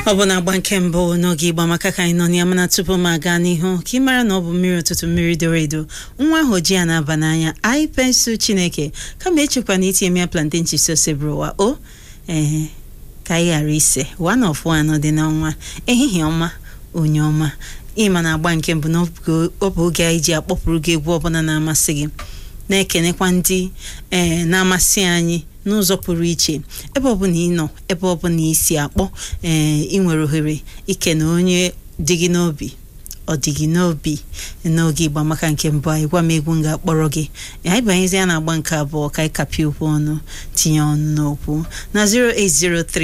ọ bụ na-agba nke mbụ n'oge ịgba maka ka anyị nọ ya mana tupu m aga n'ihu ka ị mara na ọ bụ mmiri ụtụtụ mmiri doro edo nwa ahụ ji ya na-aba n'anya anyị pensụl chineke kama echekwa na itinye ya plantain chips ụwa o ee ka anyị ghara ise one of one dị n'ọnwa ehihie ọma onye ọma ịma na agba nke mbụ na ọ bụ oge anyị ji akpọpụrụ gị egwu ọbụla na-amasị gị na-ekenekwa ndị ee na-amasị anyị n'ụzọ pụrụ iche ebe ọbụla ị nọ ebe ọbụla ị si akpọ ee ị nwere ohere ikene onye dị gị n'obi ọ dị gị n'obi n'oge ịgba maka nke mbụ anyị gwa m egwu m ga-akpọrọ gị anyị banyezie na agba nke abụọ ka anyị kapịa okwu ọnụ tinye ọnụ n'okwu na 0803